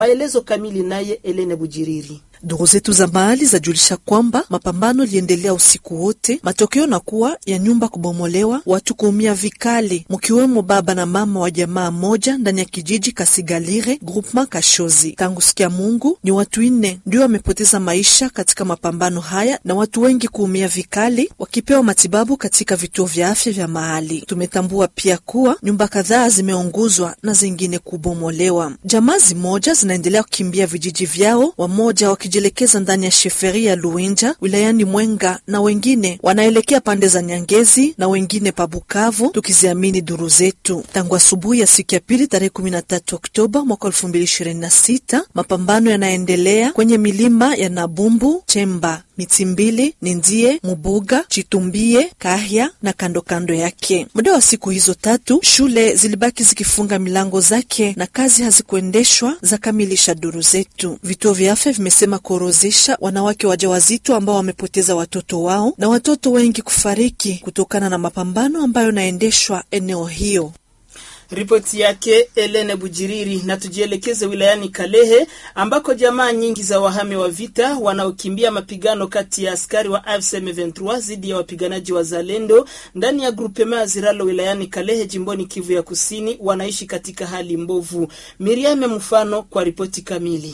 Maelezo kamili naye Elene Bujiriri. Duru zetu za mahali zajulisha kwamba mapambano liendelea usiku wote, matokeo na kuwa ya nyumba kubomolewa, watu kuumia vikali, mkiwemo baba na mama wa jamaa moja ndani ya kijiji Kasigalire groupement Kashozi. Tangu sikia Mungu ni watu nne ndio wamepoteza maisha katika mapambano haya na watu wengi kuumia vikali, wakipewa matibabu katika vituo vya afya vya mahali. Tumetambua pia kuwa nyumba kadhaa zimeunguzwa na zingine kubomolewa. Jamaa zimoja zinaendelea kukimbia vijiji vyao, wamoja wakijielekeza ndani ya sheferi ya Luinja wilayani Mwenga na wengine wanaelekea pande za Nyangezi na wengine pa Bukavu, tukiziamini duru zetu. Tangu asubuhi ya siku ya pili tarehe 13 Oktoba mwaka 2026 mapambano yanaendelea kwenye milima ya Nabumbu, Chemba, Mitimbili, Nindie, Mubuga, Chitumbie, Kahya na kando kando yake. Muda wa siku hizo tatu shule zilibaki zikifunga milango zake na kazi hazikuendeshwa, za kamilisha duru zetu. Vituo vya afya vimesema kuorozesha wanawake wajawazito ambao wamepoteza watoto wao na watoto wengi kufariki kutokana na mapambano ambayo yanaendeshwa eneo hiyo. Ripoti yake Elene Bujiriri. Na tujielekeze wilayani Kalehe ambako jamaa nyingi za wahame wa vita wanaokimbia mapigano kati ya askari wa AFC M23 dhidi ya wapiganaji wa Zalendo ndani ya grupema ya Ziralo wilayani Kalehe jimboni Kivu ya Kusini wanaishi katika hali mbovu. Miriame Mfano kwa ripoti kamili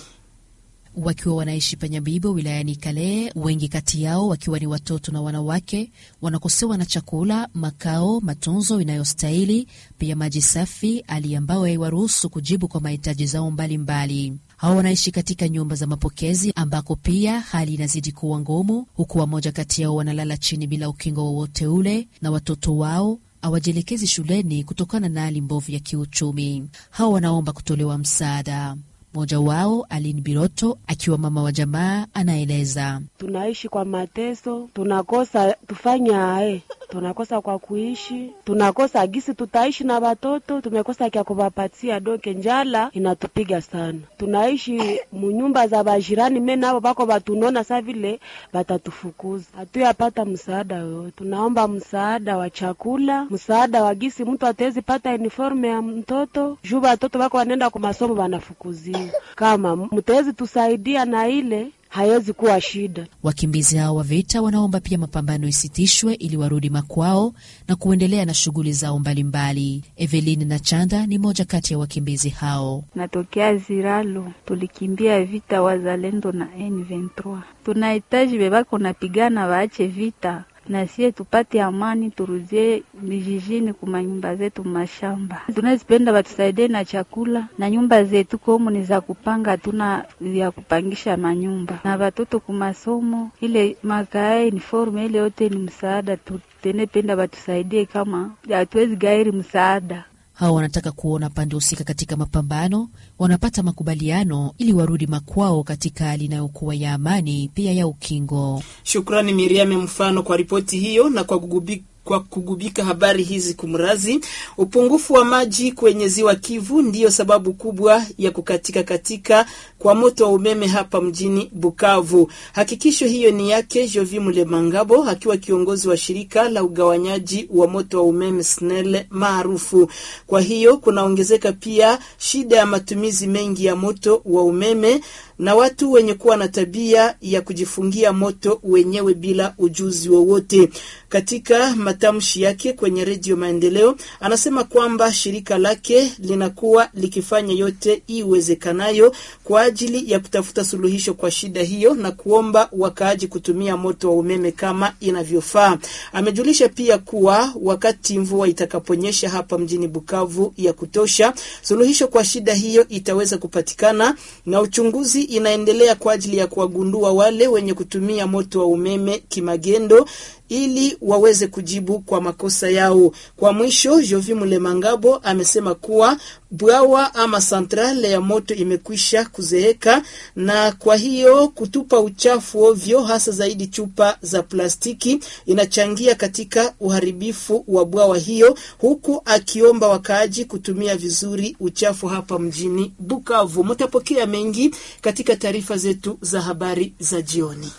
wakiwa wanaishi Panyabibo wilayani Kale, wengi kati yao wakiwa ni watoto na wanawake, wanakosewa na chakula, makao, matunzo inayostahili, pia maji safi, hali ambayo haiwaruhusu kujibu kwa mahitaji zao mbalimbali. Hao wanaishi katika nyumba za mapokezi ambako pia hali inazidi kuwa ngumu, huku wamoja kati yao wanalala chini bila ukingo wowote ule, na watoto wao hawajielekezi shuleni kutokana na hali mbovu ya kiuchumi. Hao wanaomba kutolewa msaada. Mmoja wao Aline Biroto akiwa mama wa jamaa anaeleza: tunaishi kwa mateso, tunakosa tufanya ae, tunakosa kwa kuishi, tunakosa gisi tutaishi na watoto, tumekosa kya kuwapatia doke, njala inatupiga sana. Tunaishi munyumba za bajirani, me nabo bako batunona sa vile batatufukuza, hatuyapata msaada yoyote. Tunaomba msaada wa chakula, msaada wa gisi mtu atawezi pata uniforme ya mtoto juu watoto bako wanaenda kwa masomo wanafukuzia kama mtawezi tusaidia na ile haiwezi kuwa shida. Wakimbizi hao wa vita wanaomba pia mapambano isitishwe ili warudi makwao na kuendelea na shughuli zao mbalimbali. Evelyn na Chanda ni moja kati ya wakimbizi hao. Natokea Ziralo, tulikimbia vita wazalendo na M23. Tunahitaji bebako napigana waache vita na sie tupate amani, turudie vijijini kuma nyumba zetu mashamba. Tunazipenda batusaidie na chakula na nyumba zetu komu ni za kupanga, hatuna ya kupangisha manyumba na batoto kumasomo, ile makae uniforme ile yote ni msaada. Tutenependa batusaidie, kama hatuwezi gairi msaada hao wanataka kuona pande husika katika mapambano wanapata makubaliano ili warudi makwao katika hali inayokuwa ya amani pia ya ukingo. Shukrani Miriame Mfano kwa ripoti hiyo na kwa kugubi kwa kugubika habari hizi kumrazi. Upungufu wa maji kwenye ziwa Kivu ndiyo sababu kubwa ya kukatika katika kwa moto wa umeme hapa mjini Bukavu. Hakikisho hiyo ni yake Jovi Mulemangabo akiwa kiongozi wa shirika la ugawanyaji wa moto wa umeme SNEL maarufu. Kwa hiyo kunaongezeka pia shida ya matumizi mengi ya moto wa umeme na watu wenye kuwa na tabia ya kujifungia moto wenyewe bila ujuzi wowote. Katika matamshi yake kwenye Redio Maendeleo, anasema kwamba shirika lake linakuwa likifanya yote iwezekanayo kwa ajili ya kutafuta suluhisho kwa shida hiyo na kuomba wakaaji kutumia moto wa umeme kama inavyofaa. Amejulisha pia kuwa wakati mvua itakaponyesha hapa mjini Bukavu ya kutosha, suluhisho kwa shida hiyo itaweza kupatikana na uchunguzi inaendelea kwa ajili ya kuwagundua wale wenye kutumia moto wa umeme kimagendo ili waweze kujibu kwa makosa yao. Kwa mwisho, Jovi Mulemangabo amesema kuwa bwawa ama santrale ya moto imekwisha kuzeeka, na kwa hiyo kutupa uchafu ovyo, hasa zaidi chupa za plastiki, inachangia katika uharibifu wa bwawa hiyo, huku akiomba wakaaji kutumia vizuri uchafu hapa mjini Bukavu. Mtapokea mengi katika taarifa zetu za habari za jioni.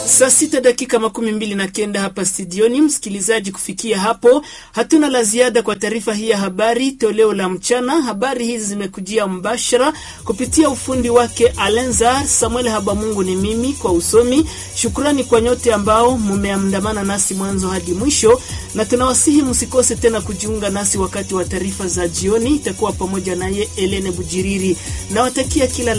Saa sita dakika makumi mbili na kenda hapa studioni. Msikilizaji, kufikia hapo hatuna la ziada kwa taarifa hii ya habari toleo la mchana. Habari hizi zimekujia mbashara kupitia ufundi wake Alenzar Samuel Habamungu. Ni mimi kwa usomi. Shukrani kwa nyote ambao mumeandamana nasi mwanzo hadi mwisho, na tunawasihi msikose tena kujiunga nasi wakati wa taarifa za jioni. Itakuwa pamoja naye Elene Bujiriri. Nawatakia kila